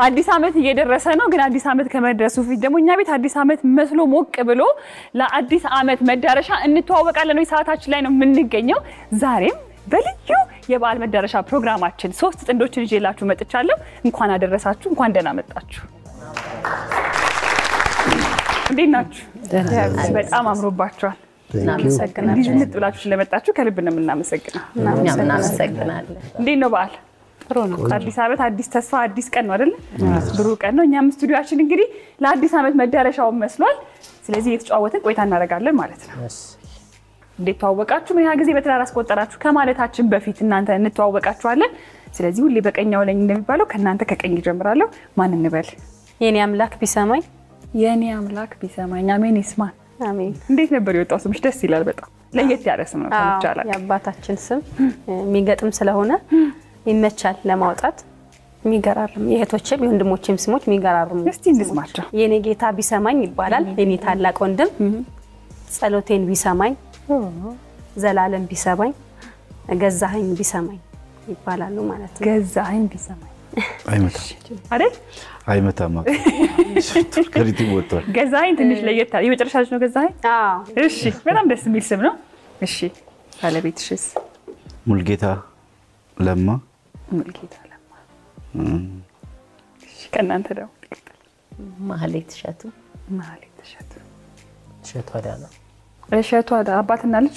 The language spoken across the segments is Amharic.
አዲስ ዓመት እየደረሰ ነው። ግን አዲስ ዓመት ከመድረሱ ፊት ደግሞ እኛ ቤት አዲስ ዓመት መስሎ ሞቅ ብሎ ለአዲስ ዓመት መዳረሻ እንተዋወቃለን ወይ ሰዓታችን ላይ ነው የምንገኘው። ዛሬም በልዩ የበዓል መዳረሻ ፕሮግራማችን ሶስት ጥንዶችን ይዤላችሁ መጥቻለሁ። እንኳን አደረሳችሁ፣ እንኳን ደህና መጣችሁ። እንዴት ናችሁ? በጣም አምሮባችኋል። እንዲህ ዝንጥ ብላችሁ ስለመጣችሁ ከልብ ነው የምናመሰግነው። እኛም እናመሰግናለን። እንዴት ነው በዓል? አዲስ ዓመት አዲስ ተስፋ አዲስ ቀን ነው አይደለ? ብሩህ ቀን ነው። እኛም ስቱዲዮችን እንግዲህ ለአዲስ ዓመት መዳረሻውን መስሏል። ስለዚህ እየተጨዋወትን ቆይታ እናደርጋለን ማለት ነው። እንዴት ተዋወቃችሁ? ምን ያህል ጊዜ በትዳር አስቆጠራችሁ? ከማለታችን በፊት እናንተ እንተዋወቃችኋለን። ስለዚህ ሁሌ በቀኛው ላይ እንደሚባለው ከእናንተ ከቀኝ ጀምራለሁ። ማን እንበል? የኔ አምላክ ቢሰማኝ የእኔ አምላክ ቢሰማኝ አሜን ይስማን። አሜን። እንዴት ነበር የወጣው ስምሽ? ደስ ይላል በጣም ለየት ያለ ስም ነው። አዎ፣ ሰምቻለሁ። የአባታችን ስም የሚገጥም ስለሆነ ይመቻል ለማውጣት። የሚገራርም የእህቶችም የወንድሞችም ስሞች የሚገራርሙ እስቲ እንስማቸው። የኔ ጌታ ቢሰማኝ ይባላል። የኔ ታላቅ ወንድም ጸሎቴን ቢሰማኝ፣ ዘላለም ቢሰማኝ፣ ገዛኸኝ ቢሰማኝ ይባላሉ ማለት ነው። ገዛኸኝ ቢሰማኝ አይመታም አይደል? አይመታም። ከሪቱ ወጥቷል። ገዛኸኝ ትንሽ ለየት ያለ የመጨረሻ ልጅ ነው ገዛኸኝ። አዎ እሺ፣ በጣም ደስ የሚል ስም ነው። እሺ፣ ባለቤትሽስ? ሙልጌታ ለማ ሙልጌታ ለማ። እሺ፣ ከእናንተ ደግሞ ማህሌት እሸቱ ማህሌት እሸቱ። እሸቱ አዳነ እሸቱ አዳ አባትና ልጅ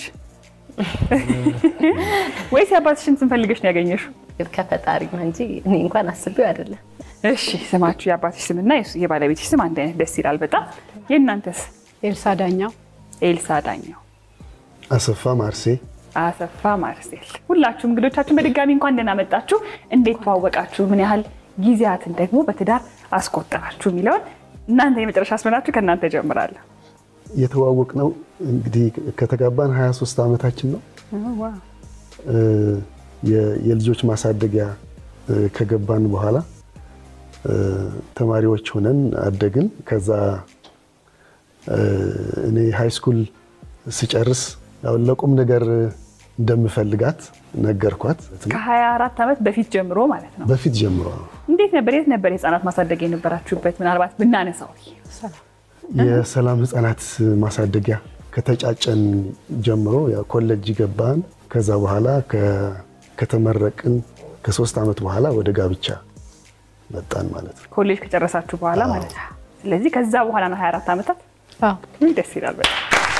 ወይስ የአባትሽን ስም ፈልገሽ ነው ያገኘሽው? ከፈጣሪ ነው እንጂ እኔ እንኳን አስቤው አይደለም። እሺ፣ ስማችሁ የአባትሽ ስምና የሱ- የባለቤትሽ ስም አንድ አይነት ደስ ይላል በጣም። የእናንተስ? ኤልሳ ዳኛው ኤልሳ ዳኛው፣ አሰፋ ማርሴ አሰፋ ማርሴል። ሁላችሁም እንግዶቻችን በድጋሚ እንኳን ደህና መጣችሁ። እንዴት ተዋወቃችሁ? ምን ያህል ጊዜያትን ደግሞ በትዳር አስቆጠራችሁ የሚለውን እናንተ የመጨረሻ ስመናችሁ ከእናንተ ጀምራለሁ። የተዋወቅ ነው እንግዲህ ከተጋባን 23 ዓመታችን ነው። እ፣ የ- የልጆች ማሳደጊያ እ፣ ከገባን በኋላ እ፣ ተማሪዎች ሆነን አደግን። ከዛ እ፣ እኔ ሃይ ስኩል ስጨርስ ያው ለቁም ነገር እንደምፈልጋት ነገርኳት። ከ24 ዓመት በፊት ጀምሮ ማለት ነው። በፊት ጀምሮ እንዴት ነበር? የት ነበር የህፃናት ማሳደጊያ የነበራችሁበት? ምናልባት ብናነሳው የሰላም ህጻናት ማሳደጊያ ከተጫጨን ጀምሮ ያው ኮሌጅ ገባን። ከዛ በኋላ ከ- ከተመረቅን ከሶስት ዓመት በኋላ ወደ ጋብቻ መጣን ማለት ነው። ኮሌጅ ከጨረሳችሁ በኋላ ማለት ነው። ስለዚህ ከዛ በኋላ ነው 24 ዓመታት። አዎ ውይ ደስ ይላል በጣም።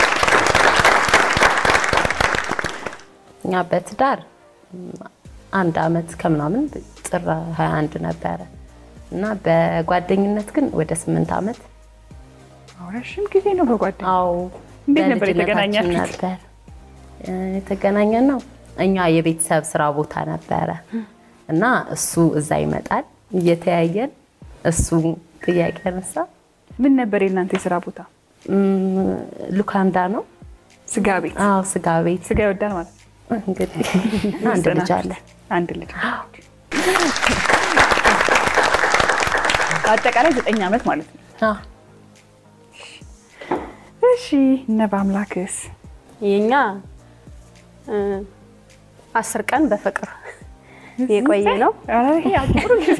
እኛ በትዳር ም፣ አንድ አመት ከምናምን ጥር 21 ነበረ እና በጓደኝነት ግን ወደ ስምንት አመት አዎ፣ ረዥም ጊዜ ነው በጓደኛ አዎ እንዴት ነበር በልጅነታችን የተገናኛችሁት? ነበር እ፣ የተገናኘን ነው እኛ የቤተሰብ ስራ ቦታ ነበረ እና እሱ እዛ ይመጣል እየተያየን እሱ ጥያቄ ያነሳ ምን ነበር የእናንተ የስራ ቦታ? እም፣ ሉካንዳ ነው ስጋ ቤት። አዎ ስጋ ቤት ስጋ ይወዳል ማለት ነው። እንግዲህ አንድ ልጅ አለ አንድ ልጅ አጠቃላይ ዘጠኝ ዓመት ማለት ነው። አዎ እሺ እነ በአምላክስ የኛ እ፣ አስር ቀን በፍቅር የቆየ ነው። ኧረ ይሄ አጭሩ ጊዜ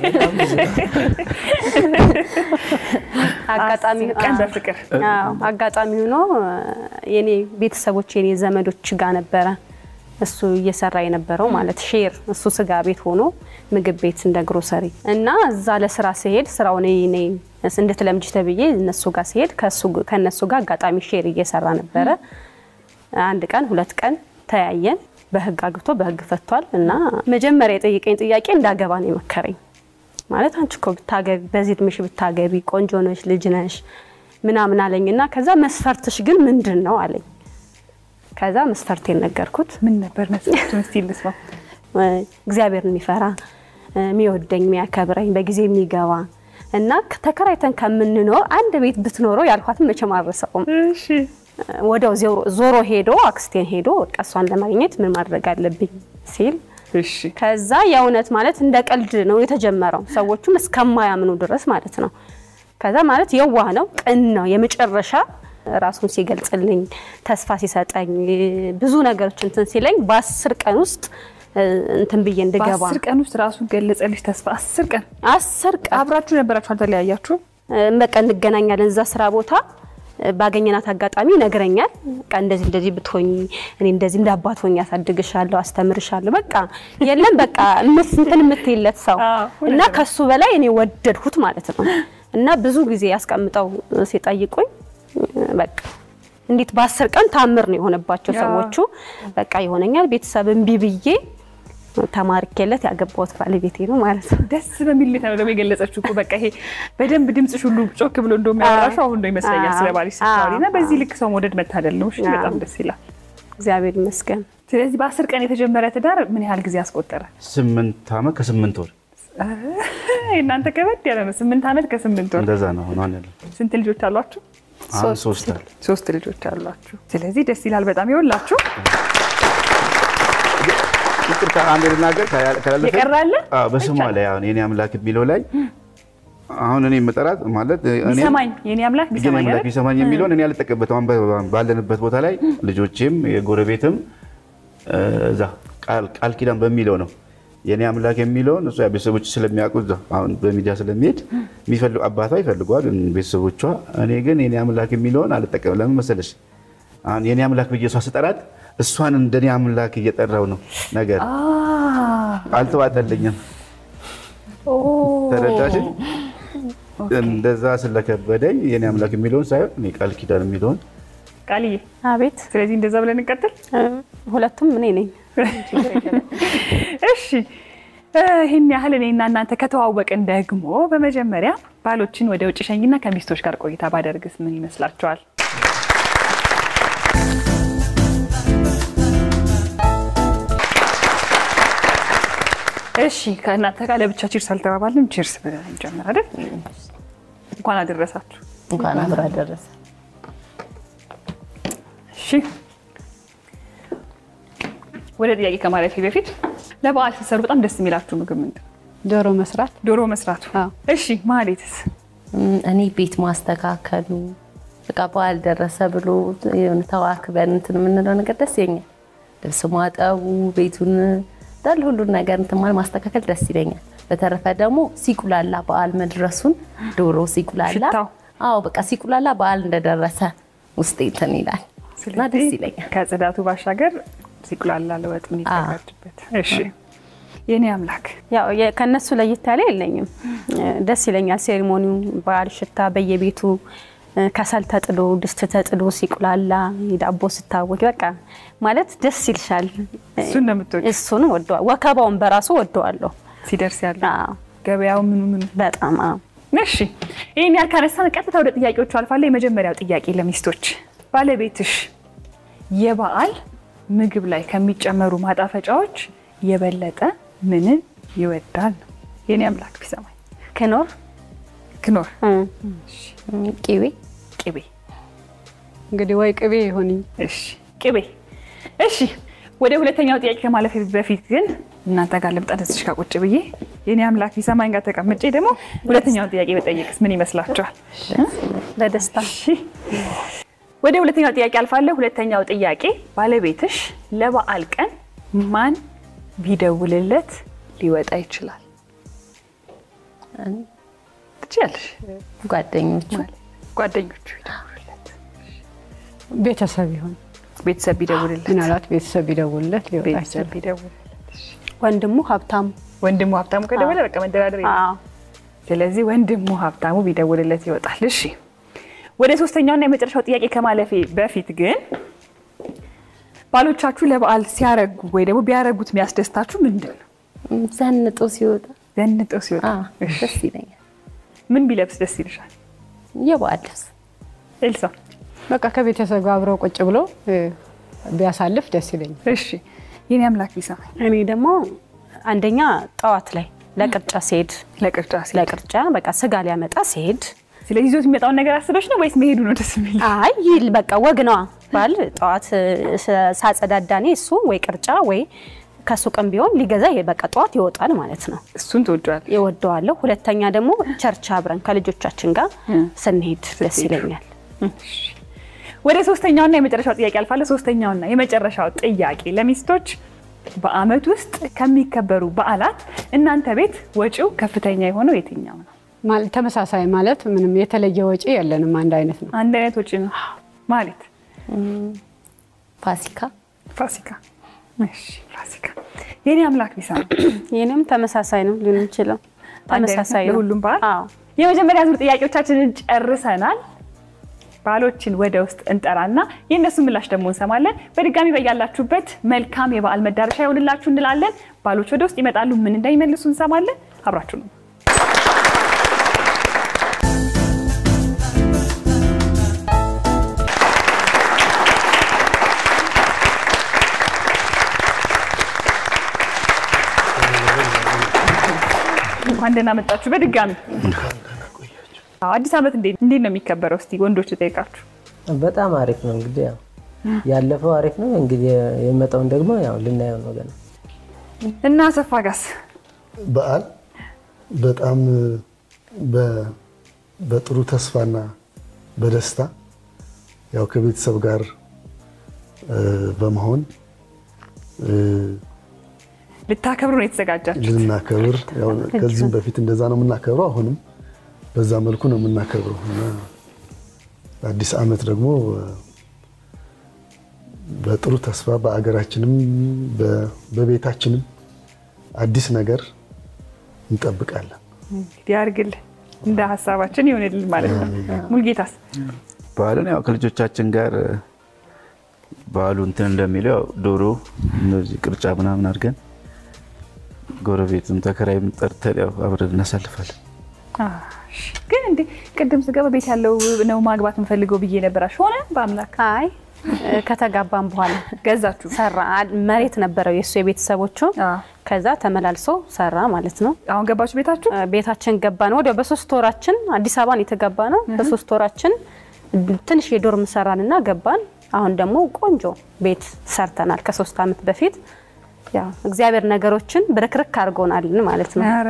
አጋጣሚ አስር ቀን አዎ። በፍቅር አዎ አጋጣሚ ሆኖ የኔ ቤተሰቦች የኔ ዘመዶች ጋር ነበረ እሱ እየሰራ የነበረው ማለት ሼር እሱ ስጋ ቤት ሆኖ ምግብ ቤት እንደ ግሮሰሪ እና እዛ ለስራ ሲሄድ ስራው እኔ እኔ እንድትለምጂ ተብዬ እነሱ ጋር ሲሄድ ከእሱ- ከእነሱ ጋር አጋጣሚ ሼር እየሰራ ነበረ። አንድ ቀን ሁለት ቀን ተያየን። በህግ አግብቶ በህግ ፈቷል እና መጀመሪያ የጠየቀኝ ጥያቄ እንዳገባ ነው የመከረኝ። ማለት አንቺ እኮ ብታገቢ በዚህ እድሜሽ ብታገቢ ቆንጆ ነሽ፣ ልጅ ነሽ ምናምን አለኝ እና ከዛ መስፈርትሽ ግን ምንድን ነው አለኝ። ከዛ መስፈርቴን ነገርኩት። ምን ነበር መስሎችን እስቲ እንስማ። እግዚአብሔርን የሚፈራ የሚወደኝ፣ የሚያከብረኝ፣ በጊዜ የሚገባ እና ተከራይተን ከምንኖር አንድ ቤት ብትኖረው ያልኳትን መቼም አልረሳውም። እሺ ወዲያው ዞሮ- ዞሮ ሄዶ አክስቴን ሄዶ በቃ እሷን ለማግኘት ምን ማድረግ አለብኝ ሲል እሺ ከዛ የእውነት ማለት እንደ ቀልድ ነው የተጀመረው፣ ሰዎቹም እስከማያምኑ ድረስ ማለት ነው። ከዛ ማለት የዋህ ነው፣ ቅን ነው። የመጨረሻ ራሱን ሲገልጽልኝ ተስፋ ሲሰጠኝ ብዙ ነገሮች እንትን ሲለኝ በአስር ቀን ውስጥ እንትን ብዬ እንድገባ በአስር ቀን ውስጥ ራሱን ገለጸልሽ ተስፋ። አስር ቀን አስር ቀን አብራችሁ ነበራችሁ፣ አልተለያያችሁም? በቃ እንገናኛለን እዛ ስራ ቦታ ባገኘናት አጋጣሚ ይነግረኛል። በቃ እንደዚህ እንደዚህ ብትሆኝ እኔ እንደዚህ እንደ አባት ሆኜ ያሳድግሻለሁ፣ አስተምርሻለሁ። በቃ የለም በቃ እምት እንትን የምትይለት ሰው አዎ፣ እና ከሱ በላይ እኔ ወደድሁት ማለት ነው። እና ብዙ ጊዜ ያስቀምጠው ሲጠይቁኝ በቃ እንዴት በአስር ቀን ታምር ነው የሆነባቸው ያ። ሰዎቹ። በቃ ይሆነኛል ቤተሰብ እምቢ ብዬ ተማርኬለት ያገባሁት ባለቤቴ ነው ማለት ነው። ደስ በሚል ሁኔታ ነው ደግሞ የገለጸችው እኮ በቃ ይሄ በደንብ ድምፅሽ ሁሉ ጮክ ብሎ እንደሚያወራሽው አሁን ነው ይመስለኛል ስለ ባልሽ ስታወሪ እና በዚህ ልክ ሰው መውደድ መታደል ነው። እሺ በጣም ደስ ይላል። እግዚአብሔር ይመስገን። ስለዚህ በአስር ቀን የተጀመረ ትዳር ምን ያህል ጊዜ አስቆጠረ? ስምንት ዓመት ከስምንት ወር እናንተ ከበድ ያለ ነው። ስምንት ዓመት ከስምንት ወር። እንደዛ ነው ሆኗን ያለ ስንት ልጆች አሏችሁ? አሁን ሶስት አለ። ሶስት ልጆች አሏችሁ። ስለዚህ ደስ ይላል በጣም ይወላችሁ። ይቅርታ አንድ ልናገር ካላ- ካላለፈ የቀረ አለ? አዎ፣ በስሟ ላይ አሁን የኔ አምላክ የሚለው ላይ አሁን እኔ መጠራት ማለት እኔ ቢሰማኝ የኔ አምላክ የኔ ቢሰማኝ አምላክ አይደል? ቢሰማኝ የሚለውን እኔ አልጠቀምበትም። አሁን በ- ባለንበት ቦታ ላይ ልጆቼም የጎረቤትም እ፣ እዛ ቃል- ቃል ኪዳን በሚለው ነው የኔ አምላክ የሚለውን እሷ ቤተሰቦች ስለሚያውቁ እዛ አሁን በሚዲያ ስለሚሄድ የሚፈልጉ አባቷ ይፈልጓል ቤተሰቦቿ። እኔ ግን የኔ አምላክ የሚለውን አልጠቀምም። ለምን መሰለሽ አሁን የኔ አምላክ ብዬ እሷ ስጠራት እሷን እንደኔ አምላክ እየጠራው ነው ነገር አዎ። አልተዋጠልኝም። ተረዳሽ? እንደዛ ስለከበደኝ የኔ አምላክ የሚለውን ሳይሆን እኔ ቃል ኪዳን የሚለውን ቃልዬ፣ አቤት ስለዚህ እንደዛ ብለን እንቀጥል። እ፣ ሁለቱም እኔ ነኝ። እሺ እ፣ ይህን ያህል እኔና እናንተ ከተዋወቅን ደግሞ በመጀመሪያ ባሎችን ወደ ውጭ ሸኝና ከሚስቶች ጋር ቆይታ ባደርግስ ምን ይመስላችኋል? እሺ ከእናንተ ጋር ለብቻ ቺርስ አልተባባልንም። ቺርስ ብለን እንጀምር አይደል? እንኳን አደረሳችሁ። እንኳን አብሮ አደረሰ። እሺ ወደ ጥያቄ ከማለፌ በፊት ለበዓል ስትሰሩ በጣም ደስ የሚላችሁ ምግብ ምንድን ነው? ዶሮ መስራት ዶሮ መስራቱ። አዎ። እሺ ማሌትስ? እም፣ እኔ ቤት ማስተካከሉ በቃ በዓል ደረሰ ብሎ የሆነ ተዋክበን እንትን የምንለው ነገር ደስ ይለኛል። ልብስ ማጠቡ፣ ቤቱን እንዳለ ሁሉን ነገር እንትን ማለት ማስተካከል ደስ ይለኛል። በተረፈ ደግሞ ሲቁላላ በዓል መድረሱን ዶሮ ሲቁላላ፣ ሽታው። አዎ በቃ ሲቁላላ በዓል እንደደረሰ ውስጤ እንትን ይላል እና ደስ ይለኛል። ከጽዳቱ ባሻገር ሲቁላላ ለወጥ የሚዘጋጅበት። እሺ የኔ አምላክ ያው የ- ከነሱ ለየት ያለ የለኝም። እ፣ ደስ ይለኛል። ሴሪሞኒው በዓል ሽታ በየቤቱ እ፣ ከሰል ተጥዶ ድስት ተጥዶ ሲቁላላ ዳቦ ስታወቅ በቃ ማለት ደስ ይልሻል። እሱን ነው የምትወጪው? እሱን ወደዋ ወከባውን በራሱ ወደዋለሁ። ሲደርስ ያለ አዎ፣ ገበያው ምኑ ምኑ። በጣም አዎ። እሺ ይህን ያህል ካነሳን ቀጥታ ወደ ጥያቄዎቹ አልፋለሁ። የመጀመሪያው ጥያቄ ለሚስቶች ባለቤትሽ የበዓል ምግብ ላይ ከሚጨመሩ ማጣፈጫዎች የበለጠ ምንን ይወዳል ነው? የኔ አምላክ ቢሰማኝ ክኖር ክኖር፣ እ፣ እም፣ ቂቤ ቅቤ እንግዲህ ወይ ቅቤ ይሁን እሺ ቅቤ። እሺ ወደ ሁለተኛው ጥያቄ ከማለፍ በፊት ግን እናንተ ጋር ልምጣ። እዚሽ ጋር ቁጭ ብዬ የኔ አምላክ ቢሰማኝ ጋር ተቀምጬ ደግሞ ሁለተኛውን ጥያቄ በጠየቅስ ምን ይመስላችኋል? ለደስታ እሺ ወደ ሁለተኛው ጥያቄ አልፋለሁ። ሁለተኛው ጥያቄ ባለቤትሽ ለበዓል ቀን ማን ቢደውልለት ሊወጣ ይችላል? ትችያለሽ። ጓደኞቹ ጓደኞቹ ይደውሉለት፣ ቤተሰብ ይሁን ቤተሰብ ቢደውልለት፣ ምናልባት ቤተሰብ ቢደውልለት ሊወጣ ቤተሰብ ይችላል። ቢደውልለት፣ ወንድሙ ሀብታሙ ወንድሙ ሀብታሙ ከደወለ በቃ መደራደር የለም። አዎ። ስለዚህ ወንድሙ ሀብታሙ ቢደውልለት ይወጣል። እሺ ወደ ሶስተኛውና የመጨረሻው ጥያቄ ከማለፌ በፊት ግን ባሎቻችሁ ለበዓል ሲያረጉ ወይ ደግሞ ቢያረጉት የሚያስደስታችሁ ምንድን ነው? እም፣ ዘንጦ ሲወጣ ዘንጠው ሲወጣ አዎ፣ እሺ። ደስ ይለኛል። ምን ቢለብስ ደስ ይልሻል? የበዓል ልብስ ኤልሳ በቃ ከቤተሰብ ጋር አብረው ቁጭ ብሎ እ፣ ቢያሳልፍ ደስ ይለኛል። እሺ የኔ አምላክ ቢሰማኝ እኔ ደግሞ አንደኛ ጠዋት ላይ ለቅርጫ ሲሄድ ለቅርጫ ሲል ለቅርጫ በቃ ስጋ ሊያመጣ ሲሄድ ስለዚህ ይዞት የሚመጣውን ነገር አስበሽ ነው ወይስ መሄዱ ነው ደስ የሚል? አይ ይል በቃ ወግ ነዋ ባል ጠዋት ስ- ሳጸዳዳኔ እሱ ወይ ቅርጫ ወይ ከሱቅም ቢሆን ሊገዛ ይ- በቃ ጠዋት ይወጣል ማለት ነው። እሱን ትወጂዋል። ይወደዋለሁ። ሁለተኛ ደግሞ ቸርች አብረን ከልጆቻችን ጋር ስንሄድ ደስ ይለኛል። ወደ ሶስተኛውና የመጨረሻው ጥያቄ አልፋለሁ። ሶስተኛውና የመጨረሻው ጥያቄ ለሚስቶች በዓመት ውስጥ ከሚከበሩ በዓላት እናንተ ቤት ወጪው ከፍተኛ የሆነው የትኛው ነው? ማለ- ተመሳሳይ ማለት ምንም የተለየ ወጪ የለንም፣ አንድ አይነት ነው። አንድ አይነት ወጪ ነው ማለት ፋሲካ ፋሲካ። እሺ ፋሲካ። የኔ አምላክ ቢሳ ይህንም ተመሳሳይ ነው ሊሆን ይችላል። አንድ አይነት ተመሳሳይ ነው ነው ለሁሉም በዓል? አዎ። የመጀመሪያ ዙር ጥያቄዎቻችንን ጨርሰናል። ባሎችን ወደ ውስጥ እንጠራና የእነሱ ምላሽ ደግሞ እንሰማለን። በድጋሚ በያላችሁበት መልካም የበዓል መዳረሻ ይሆንላችሁ እንላለን። ባሎች ወደ ውስጥ ይመጣሉ። ምን እንደሚመልሱ እንሰማለን። አብራችሁ ነው። እንኳን ደህና መጣችሁ በድጋሚ። አዎ፣ አዲስ ዓመት እንዴት እንዴት ነው የሚከበረው? እስቲ ወንዶች ጠይቃችሁ። በጣም አሪፍ ነው። እንግዲህ ያው ያለፈው አሪፍ ነው። እንግዲህ የመጣውን ደግሞ ያው ልናየው ነው ገና። እና አሰፋ ጋስ በዓል በጣም በ- በጥሩ ተስፋና በደስታ ያው ከቤተሰብ ጋር እ፣ በመሆን እ፣ ልታከብሩ ነው የተዘጋጃችሁ? ልናከብር ያው ከዚህም በፊት እንደዛ ነው የምናከብረው። አሁንም በዛ መልኩ ነው የምናከብረው እና አዲስ ዓመት ደግሞ እ፣ በጥሩ ተስፋ በአገራችንም በ- በቤታችንም አዲስ ነገር እንጠብቃለን። እንግዲህ ያድርግልን እንደ ሀሳባችን ይሆንልን ማለት ነው። ሙልጌታስ በዓልን ያው ከልጆቻችን ጋር በዓሉ እንትን እንደሚለው ያው ዶሮ እነዚህ ቅርጫ ምናምን አድርገን ጎረቤትም ተከራይም ጠርተን ያው አብረን እናሳልፋለን። እሺ። ግን እንዴ ቅድም ስገባ ቤት ያለው ነው ማግባት የምፈልገው ብዬ ነበራሽ። ሆነ በአምላክ አይ ከተጋባን በኋላ ገዛችሁ? ሰራ መሬት ነበረው የእሱ የቤተሰቦቹ አዎ። ከዛ ተመላልሶ ሰራ ማለት ነው። አሁን ገባችሁ ቤታችሁ? ቤታችን ገባን። ወዲያው በሶስት ወራችን አዲስ አበባን የተገባ ነው። በሶስት ወራችን ትንሽ የዶርም ሰራንና ገባን። አሁን ደግሞ ቆንጆ ቤት ሰርተናል ከሶስት ዓመት በፊት። ያው እግዚአብሔር ነገሮችን ብርክርክ አድርጎናልን ማለት ነው። ኧረ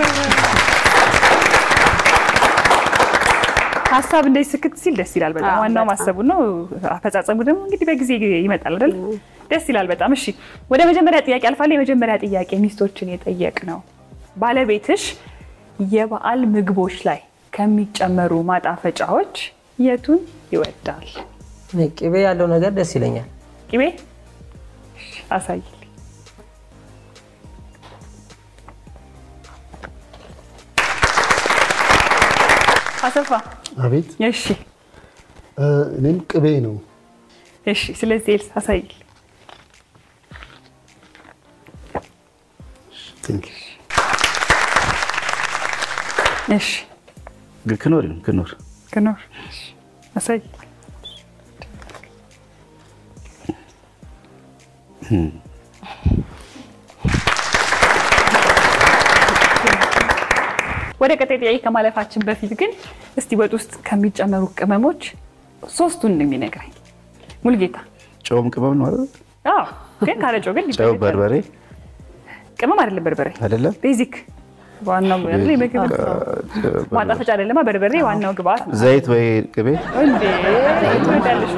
ሀሳብ እንደዚህ ስክት ሲል ደስ ይላል በጣም። አዎ፣ ዋናው በጣም። ማሰቡ ነው። አፈጻጸሙ ደግሞ እንግዲህ በጊዜ ይመጣል አይደል? ደስ ይላል በጣም። እሺ ወደ መጀመሪያ ጥያቄ አልፋለሁ። የመጀመሪያ ጥያቄ ሚስቶችን የጠየቅ ነው። ባለቤትሽ የበዓል ምግቦች ላይ ከሚጨመሩ ማጣፈጫዎች የቱን ይወዳል? እኔ ቅቤ ያለው ነገር ደስ ይለኛል። ቅቤ እሺ፣ አሳይልኝ። አሰፋ አቤት እሺ እ፣ እኔም ቅቤ ነው። እሺ ስለዚህ ኤልስ አሳይል። ቴንክ ዩ። እሺ ግን ክኖር ይሁን ክኖር ክኖር እሺ፣ አሳይ። ወደ ቀጣይ ጥያቄ ከማለፋችን በፊት ግን እስቲ ወጥ ውስጥ ከሚጨመሩ ቅመሞች ሶስቱን ነው የሚነግረኝ ሙልጌታ። ጨውም ቅመም ነው አይደል? አዎ ግን ካለ ጨው ግን ጨው፣ በርበሬ ቅመም አይደለም በርበሬ አይደለም። ቤዚክ ዋናው አይደል? የምግብ ማጣፈጫ አይደለማ በርበሬ ዋናው ግብአት ነው። ዘይት ወይ ቅቤ፣ እንዴ ትወዳለሽ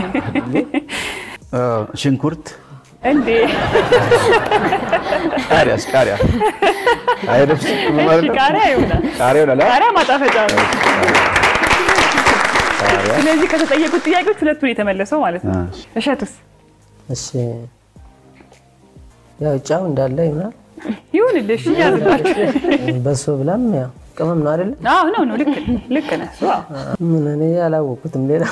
አዎ፣ ሽንኩርት፣ እንዴ? ቃሪያስ ቃሪያ አይደብስ እሺ ቃሪያ ይሆናል። ቃሪያ ይሆናል። አ? ቃሪያ ማጣፈጫ ነው። ቃሪያ ስለዚህ ከተጠየቁት ጥያቄዎች ሁለቱን የተመለሰው ማለት ነው። አ፣ እሸቱስ እሺ ያው ጫው እንዳለ ይሆናል። ይሁንልሽ እያዝላችሁ። በሶ ብላም ያው ቅመም ነው አይደለ? አዎ ነው ነው ልክ ልክ ነህ። እሱ አዎ። ምን እኔ አላወቁትም ሌላ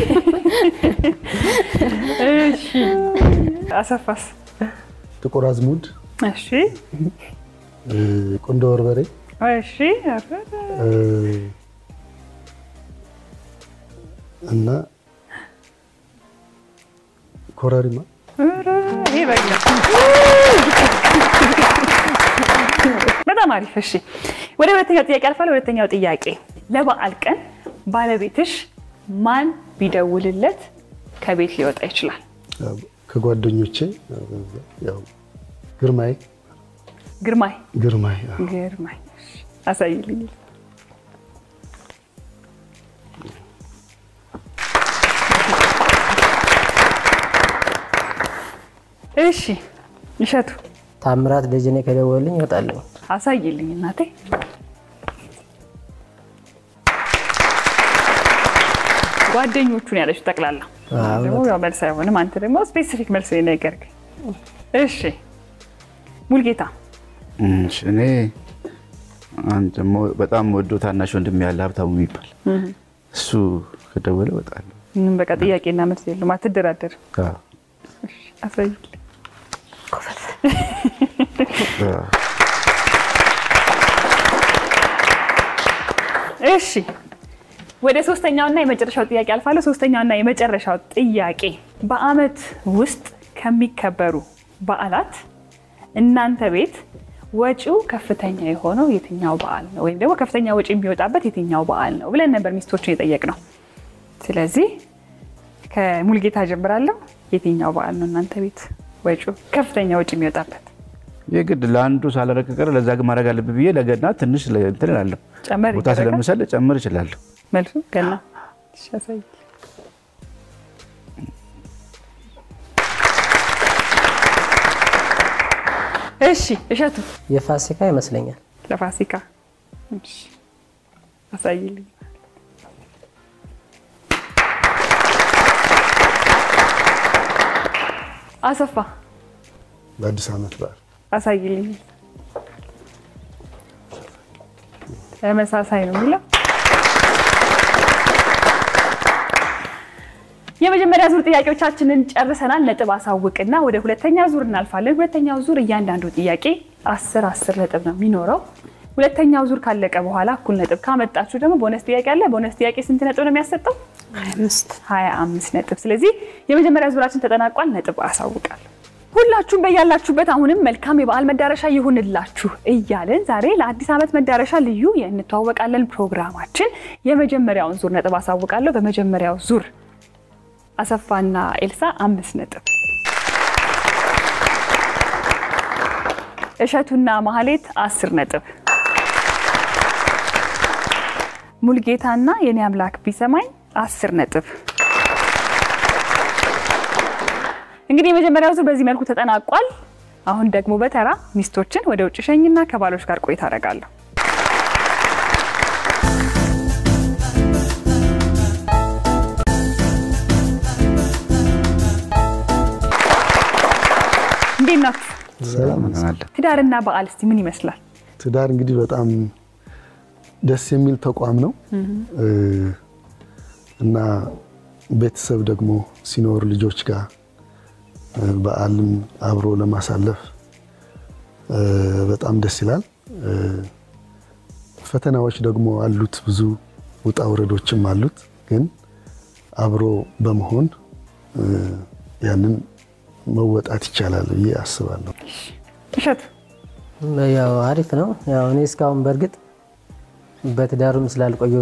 እሺ አሰፋስ? ጥቁር አዝሙድ፣ እሺ እ፣ ቁንዶ በርበሬ፣ እሺ አረ፣ እ፣ እና ኮረሪማ አረ፣ ይሄ በቃ በጣም አሪፍ። እሺ ወደ ሁለተኛው ጥያቄ አልፋለሁ። ሁለተኛው ጥያቄ ለበዓል ቀን ባለቤትሽ ማን ቢደውልለት ከቤት ሊወጣ ይችላል? ያው ከጓደኞቼ ያው ግርማይ ግርማይ ግርማይ አዎ። ግርማይ እሺ፣ አሳይልኝ። እሺ እሸቱ ታምራት ደጀኔ ከደወልኝ እወጣለሁ። አሳይልኝ እናቴ። ጓደኞቹን ያለችው ጠቅላላ አዎ፣ ደግሞ ያው መልስ አይሆንም። አንተ ደግሞ ስፔሲፊክ መልስ ነው የነገርከኝ። እሺ ሙልጌታ እሺ፣ እኔ አንድ ደግሞ በጣም ወዶ ታናሽ ወንድም ያለ ሀብታሙ የሚባል እሱ ከደወለ እወጣለሁ። ምንም በቃ ጥያቄና መልስ የለም። አትደራደር። አዎ። አሳይልኝ። አዎ። እሺ ወደ ሶስተኛውና የመጨረሻው ጥያቄ አልፋለሁ። ሶስተኛውና የመጨረሻው ጥያቄ በዓመት ውስጥ ከሚከበሩ በዓላት እናንተ ቤት ወጪው ከፍተኛ የሆነው የትኛው በዓል ነው? ወይም ደግሞ ከፍተኛ ወጪ የሚወጣበት የትኛው በዓል ነው ብለን ነበር ሚስቶችን የጠየቅነው። ስለዚህ ከሙልጌታ ጀምራለሁ። የትኛው በዓል ነው እናንተ ቤት ወጪው ከፍተኛ ወጪ የሚወጣበት? የግድ ለአንዱ ሳላረግ ቀረ ለዛ ግን ማድረግ አለብህ ብዬ ለገና ትንሽ ለ- እንትን እላለሁ። ጨመር ቦታ ይደረጋል? ስለምሰል ጨምር እችላለሁ። መልሱ ገና እሺ፣ አሳይ። እሺ እሸቱ የፋሲካ ይመስለኛል። ለፋሲካ እሺ፣ አሳይልኝ። አሰፋ በአዲስ ዓመት በዓል አሳይልኝ። ተመሳሳይ ነው የሚለው። የመጀመሪያ ዙር ጥያቄዎቻችንን ጨርሰናል። ነጥብ አሳውቅና ወደ ሁለተኛ ዙር እናልፋለን። ሁለተኛው ዙር እያንዳንዱ ጥያቄ አስር አስር ነጥብ ነው የሚኖረው። ሁለተኛው ዙር ካለቀ በኋላ እኩል ነጥብ ካመጣችሁ ደግሞ ቦነስ ጥያቄ አለ። ቦነስ ጥያቄ ስንት ነጥብ ነው የሚያሰጠው? ሀያ አምስት ነጥብ። ስለዚህ የመጀመሪያ ዙራችን ተጠናቋል። ነጥብ አሳውቃለሁ። ሁላችሁም በያላችሁበት አሁንም መልካም የበዓል መዳረሻ ይሁንላችሁ እያልን ዛሬ ለአዲስ ዓመት መዳረሻ ልዩ የእንተዋወቃለን ፕሮግራማችን የመጀመሪያውን ዙር ነጥብ አሳውቃለሁ። በመጀመሪያው ዙር አሰፋና ኤልሳ አምስት ነጥብ፣ እሸቱና ማህሌት አስር ነጥብ፣ ሙልጌታና የኔ አምላክ ቢሰማኝ አስር ነጥብ። እንግዲህ የመጀመሪያው ዙር በዚህ መልኩ ተጠናቋል። አሁን ደግሞ በተራ ሚስቶችን ወደ ውጭ ሸኝና ከባሎች ጋር ቆይታ አደርጋለሁ። እንዴት ናችሁ? ሰላም እንሆናለን። ትዳርና በዓል እስቲ ምን ይመስላል? ትዳር እንግዲህ በጣም ደስ የሚል ተቋም ነው እ እና ቤተሰብ ደግሞ ሲኖር ልጆች ጋር እ በዓልን አብሮ ለማሳለፍ እ በጣም ደስ ይላል። እ ፈተናዎች ደግሞ አሉት፣ ብዙ ውጣ ውረዶችም አሉት። ግን አብሮ በመሆን እ ያንን መወጣት ይቻላል ብዬ አስባለሁ። እሸቱ ያው አሪፍ ነው። ያው እኔ እስካሁን በእርግጥ በትዳሩም ስላልቆዩ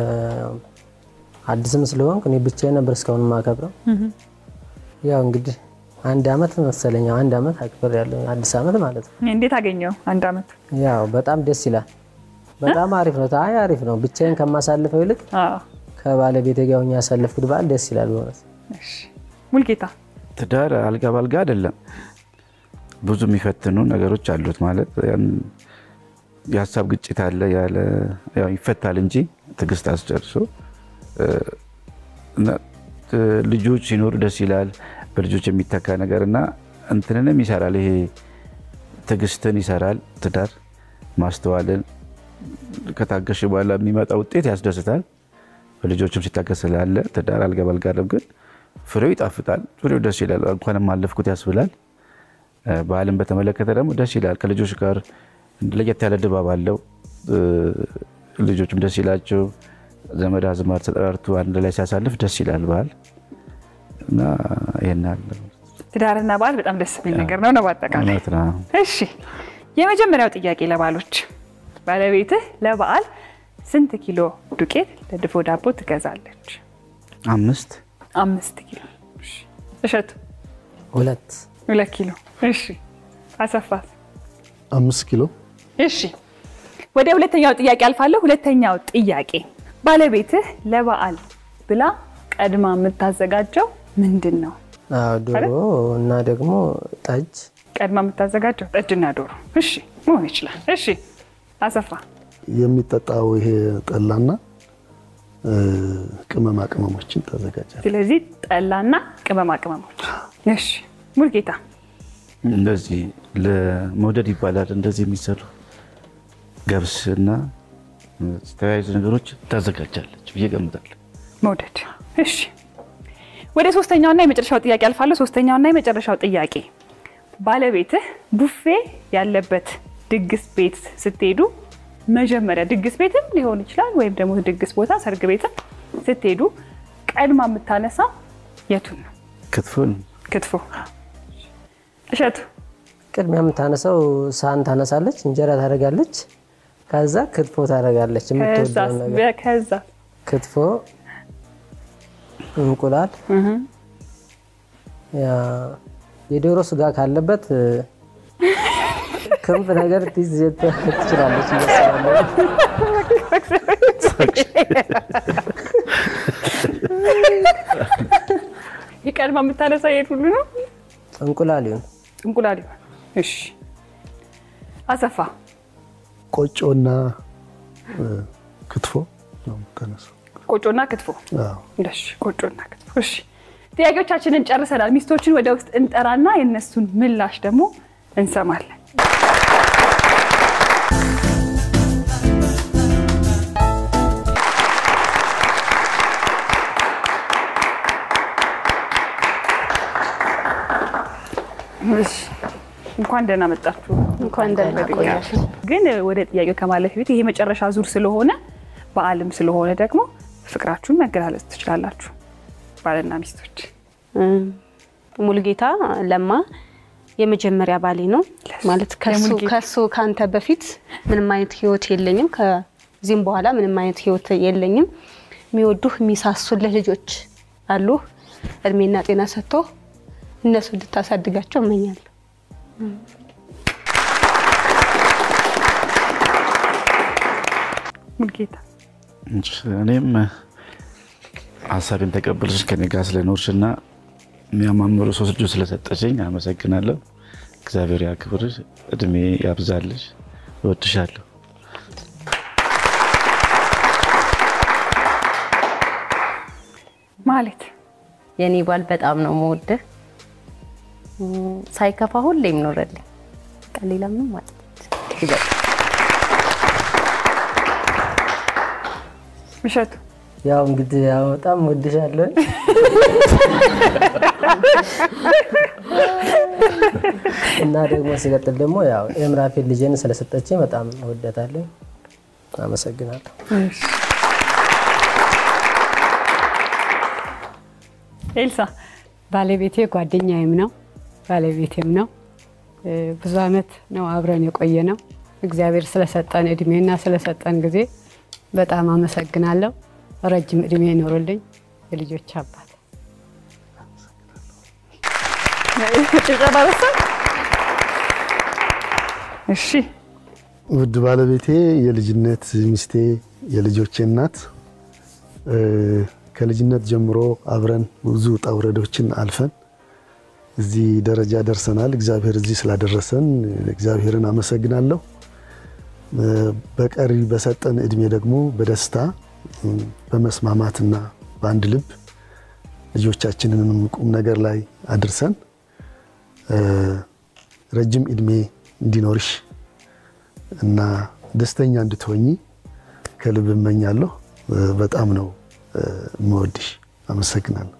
አዲስም ስለሆንኩ እኔ ብቻዬን ነበር እስካሁን የማከብረው። ያው እንግዲህ አንድ አመት መሰለኝ ያው አንድ አመት አክብር ያለው አዲስ አመት ማለት ነው። እንዴት አገኘው? አንድ አመት ያው በጣም ደስ ይላል። በጣም አሪፍ ነው። አይ አሪፍ ነው። ብቻዬን ከማሳልፈው ይልቅ አዎ። ከባለቤቴ ጋር ሆኜ ያሳለፍኩት በዓል ደስ ይላል በእውነት። እሺ። ሙልጌታ ትዳር አልጋ ባልጋ አይደለም። ብዙ የሚፈትኑ ነገሮች አሉት። ማለት ያን የሀሳብ ግጭት አለ ያለ ያው ይፈታል እንጂ ትዕግስት አስጨርሶ እ፣ እና ት- ልጆች ሲኖሩ ደስ ይላል። በልጆች የሚተካ ነገር እና እንትንንም ይሰራል። ይሄ ትዕግስትን ይሰራል። ትዳር ማስተዋልን ከታገሽ በኋላ የሚመጣ ውጤት ያስደስታል። በልጆችም ሲታገስ ስላለ ትዳር አልጋ ባልጋ አይደለም፣ ግን ፍሬው ይጣፍጣል። ፍሬው ደስ ይላል። እንኳንም አለፍኩት ያስብላል። እ፣ በዓልን በተመለከተ ደግሞ ደስ ይላል። ከልጆች ጋር ለየት ያለ ድባብ አለው። እ፣ ልጆችም ደስ ይላቸው። ዘመድ አዝማድ ተጠራርቶ አንድ ላይ ሲያሳልፍ ደስ ይላል በዓል እና ይሄን አለ ትዳርና በዓል በጣም ደስ የሚል ነገር ነው ነው በአጠቃላይ። እውነት ነው። እሺ የመጀመሪያው ጥያቄ ለባሎች፣ ባለቤትህ ለበዓል ስንት ኪሎ ዱቄት ለድፎ ዳቦ ትገዛለች? አምስት አምስት ኪሎ። እሺ። እሸቱ ሁለት ሁለት ኪሎ። እሺ አሰፋት? አምስት ኪሎ እሺ ወደ ሁለተኛው ጥያቄ አልፋለሁ። ሁለተኛው ጥያቄ ባለቤትህ ለበዓል ብላ ቀድማ የምታዘጋጀው ምንድን ነው? አዎ፣ ዶሮ እና ደግሞ ጠጅ ቀድማ የምታዘጋጀው ጠጅና ዶሮ። እሺ መሆን ይችላል። እሺ አሰፋ የሚጠጣው ይሄ ጠላና እ፣ ቅመማ ቅመሞችን ታዘጋጃለች። ስለዚህ ጠላና ቅመማ ቅመሞች። እሺ ሙልጌታ እንደዚህ ለመውደድ ይባላል እንደዚህ የሚሰሩ ገብስ እና ተያያዥ ነገሮች ታዘጋጃለች ብዬ ገምታለሁ። መውደድ። እሺ ወደ ሶስተኛውና የመጨረሻው ጥያቄ አልፋለሁ። ሶስተኛውና የመጨረሻው ጥያቄ ባለቤትህ ቡፌ ያለበት ድግስ ቤት ስትሄዱ መጀመሪያ ድግስ ቤትም ሊሆን ይችላል ወይም ደግሞ ድግስ ቦታ ሰርግ ቤትም ስትሄዱ ቀድማ የምታነሳው የቱን ነው? ክትፎን ክትፎ። እሸቱ ቅድሚያ የምታነሳው ሳህን ታነሳለች፣ እንጀራ ታደርጋለች፣ ከዛ ክትፎ ታደርጋለች። የምትወደውን ነገር ከዛ ክትፎ፣ እንቁላል፣ ያ የዶሮ ስጋ ካለበት እ፣ ክንፍ ነገር ትይዝ ትችላለች ይመስላል። የቀድማ የምታነሳው የት ሁሉ ነው? እንቁላል ይሁን እንቁላል ይሆን? እሺ አሰፋ ቆጮና እ፣ ክትፎ ነው የምታነሳው። ቆጮና ክትፎ አዎ። እሺ ቆጮና ክትፎ። እሺ ጥያቄዎቻችንን ጨርሰናል። ሚስቶችን ወደ ውስጥ እንጠራና የእነሱን ምላሽ ደግሞ እንሰማለን። እሺ እንኳን ደህና መጣችሁ። እንኳን ደህና ቆያችሁ። ግን ወደ ጥያቄው ከማለፍ በፊት ይሄ መጨረሻ ዙር ስለሆነ በዓልም ስለሆነ ደግሞ ፍቅራችሁን መገላለጽ ትችላላችሁ ባልና ሚስቶች። እም፣ ሙሉጌታ ለማ የመጀመሪያ ባሌ ነው ማለት ከሱ የሙሉጌታ። ከሱ ከአንተ በፊት ምንም አይነት ህይወት የለኝም። ከዚህም በኋላ ምንም አይነት ህይወት የለኝም። የሚወዱህ የሚሳሱልህ ልጆች አሉ። እድሜና ጤና ሰጥቶ እነሱ እንድታሳድጋቸው እመኛለሁ። ሙልጌታ እኔም ሀሳቤን ተቀበልሽ ከኔ ጋር ስለኖርሽ እና የሚያማምሩ ሶስት ልጆች ስለሰጠሽኝ አመሰግናለሁ። እግዚአብሔር ያክብርሽ፣ እድሜ ያብዛልሽ። እወድሻለሁ። ማለት የኔ ባል በጣም ነው መወድህ። እም፣ ሳይከፋ ሁሌም ኖረልኝ። በቃ ሌላ ምንም ማለት ይበቃ። እሸቱ ያው እንግዲህ ያው በጣም ወድሻለሁ። እና ደግሞ ሲቀጥል ደግሞ ያው የምራፌን ልጄን ስለሰጠችኝ በጣም እወዳታለሁ። አመሰግናለሁ። ኤልሳ ባለቤቴ ጓደኛዬም ነው ባለቤቴም ነው። እ፣ ብዙ አመት ነው አብረን የቆየ ነው። እግዚአብሔር ስለሰጠን እድሜና ስለሰጠን ጊዜ በጣም አመሰግናለሁ። ረጅም እድሜ ይኖርልኝ። የልጆች አባት ጭብጨባ በሳ እሺ ውድ ባለቤቴ፣ የልጅነት ሚስቴ፣ የልጆቼ እናት እ፣ ከልጅነት ጀምሮ አብረን ብዙ ውጣ ውረዶችን አልፈን እዚህ ደረጃ ደርሰናል። እግዚአብሔር እዚህ ስላደረሰን እግዚአብሔርን አመሰግናለሁ። እ፣ በቀሪ በሰጠን እድሜ ደግሞ በደስታ እ፣ በመስማማትና በአንድ ልብ ልጆቻችንንም ቁም ነገር ላይ አድርሰን እ፣ ረጅም እድሜ እንዲኖርሽ እና ደስተኛ እንድትሆኚ ከልብ እመኛለሁ። እ፣ በጣም ነው እ፣ የምወድሽ። አመሰግናለሁ።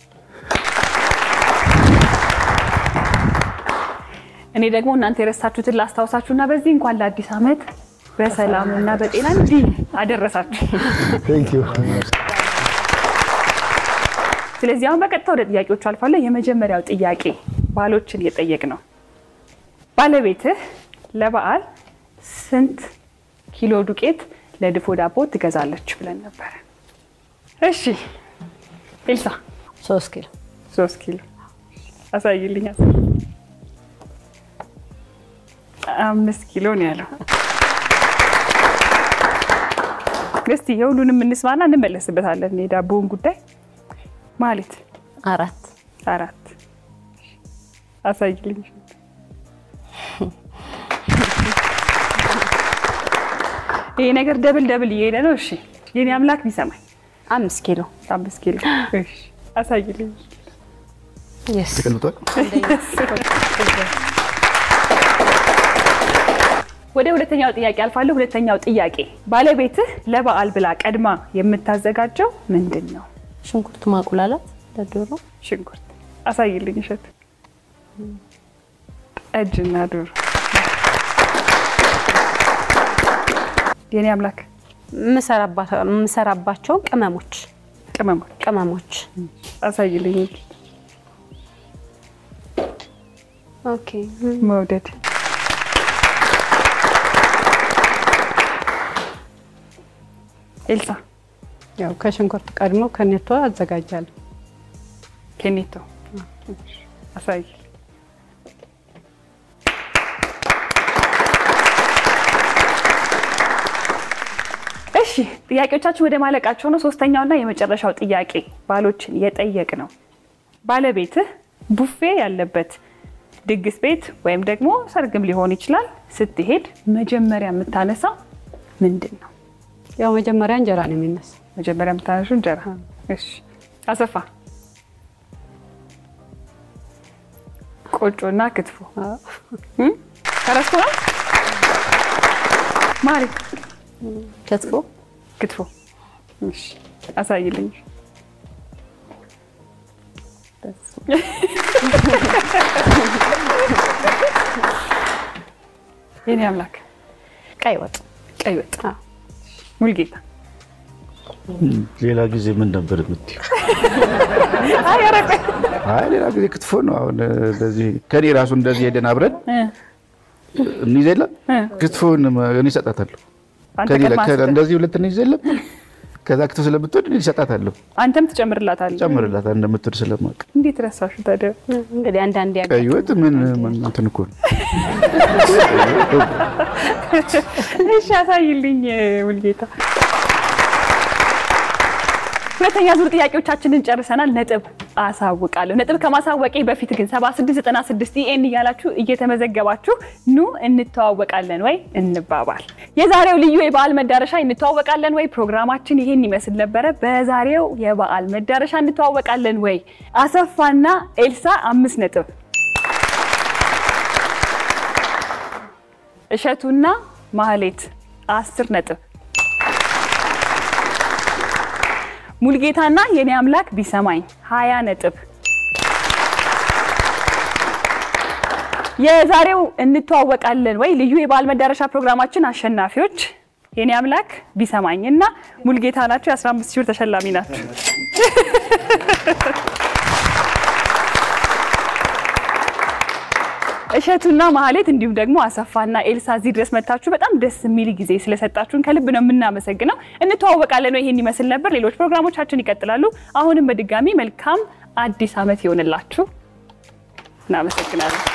እኔ ደግሞ እናንተ የረሳችሁትን ላስታውሳችሁና በዚህ እንኳን ለአዲስ ዓመት በሰላም እና በጤና እንዲህ አደረሳችሁ። ቴንክ ዩ። ስለዚህ አሁን በቀጥታ ወደ ጥያቄዎቹ አልፋለሁ። የመጀመሪያው ጥያቄ ባሎችን እየጠየቅ ነው። ባለቤትህ ለበዓል ስንት ኪሎ ዱቄት ለድፎ ዳቦ ትገዛለች ብለን ነበረ? እሺ ኤልሳ ሶስት ኪሎ ሶስት ኪሎ አሳይልኝ። አምስት ኪሎ ነው ያለው። እስቲ የሁሉንም እንስማና እንመለስበታለን። የዳቦውን ጉዳይ ማለት አራት አራት አሳይልኝ። ይሄ ነገር ደብል ደብል እየሄደ ነው። እሺ የኔ አምላክ ቢሰማኝ አምስት ኪሎ አምስት ኪሎ እሺ፣ አሳይልኝ። የስ ተቀልጧል። ወደ ሁለተኛው ጥያቄ አልፋለሁ። ሁለተኛው ጥያቄ ባለቤትህ ለበዓል ብላ ቀድማ የምታዘጋጀው ምንድን ነው? ሽንኩርት ማቁላላት ለዶሮ ሽንኩርት አሳይልኝ። እሸት ጠጅና ዶሮ። የኔ አምላክ የምሰራባቸው ቅመሞች ቅመሞች ቅመሞች አሳይልኝ። ኦኬ መውደድ ኤልሳ ያው ከሽንኩርት ቀድሞ ከኔቶ አዘጋጃለሁ። ኬኔቶ አሳይ። እሺ ጥያቄዎቻችን ወደ ማለቃቸው ነው። ሶስተኛውና የመጨረሻው ጥያቄ ባሎችን የጠየቅ ነው። ባለቤትህ ቡፌ ያለበት ድግስ ቤት ወይም ደግሞ ሰርግም ሊሆን ይችላል ስትሄድ መጀመሪያ የምታነሳው ምንድን ነው? ያው መጀመሪያ እንጀራ ነው የሚነሳ። መጀመሪያ የምታነሹ እንጀራ። እሺ አሰፋ ቆጮና ክትፎ እም? ተረስቶ ነው ማሪ ክትፎ ክትፎ። እሺ አሳይልኝ። የኔ አምላክ ቀይ ወጥ ቀይ ወጥ ሙልጌታ ሌላ ጊዜ ምን ነበር የምትይው? አይ ኧረ ቆይ አይ ሌላ ጊዜ ክትፎ ነው። አሁን እንደዚህ ከኔ ራሱ እንደዚህ ሄደን አብረን እ እንይዝ የለም እ ክትፎን እኔ እሰጣታለሁ። አንተ ከኔ ቀድማ ከ- ስትል እንደዚህ ሁለት እንይዝ የለም ከዛ ክትፎ ስለምትወድ እኔ እሰጣታለሁ። አንተም ትጨምርላታለህ። ጨምርላታል እንደምትወድ ስለማውቅ። እንዴት ረሳሹ ታዲያ? እንግዲህ አንዳንድ ያጋ ቀይ ወጥ ምን ምን እንትን እኮ ነው። እሺ አሳይልኝ ሙልጌታ። ሁለተኛ ዙር ጥያቄዎቻችንን ጨርሰናል። ነጥብ አሳውቃለሁ። ነጥብ ከማሳወቄ በፊት ግን 7696 ኢኤን እያላችሁ እየተመዘገባችሁ ኑ እንተዋወቃለን ወይ እንባባል። የዛሬው ልዩ የበዓል መዳረሻ እንተዋወቃለን ወይ ፕሮግራማችን ይሄን ይመስል ነበረ። በዛሬው የበዓል መዳረሻ እንተዋወቃለን ወይ አሰፋና ኤልሳ አምስት ነጥብ እሸቱና ማህሌት አስር ነጥብ ሙልጌታና የኔ አምላክ ቢሰማኝ ሀያ ነጥብ የዛሬው እንተዋወቃለን ወይ ልዩ የበዓል መዳረሻ ፕሮግራማችን አሸናፊዎች የኔ አምላክ ቢሰማኝ እና ሙልጌታ ናቸው። የ15 ሺህ ብር ተሸላሚ ናቸው። እሸቱና ማህሌት እንዲሁም ደግሞ አሰፋና ኤልሳ እዚህ ድረስ መታችሁ በጣም ደስ የሚል ጊዜ ስለሰጣችሁን ከልብ ነው የምናመሰግነው። እንተዋወቃለን ነው ይሄን ይመስል ነበር። ሌሎች ፕሮግራሞቻችን ይቀጥላሉ። አሁንም በድጋሚ መልካም አዲስ ዓመት ይሆንላችሁ። እናመሰግናለን።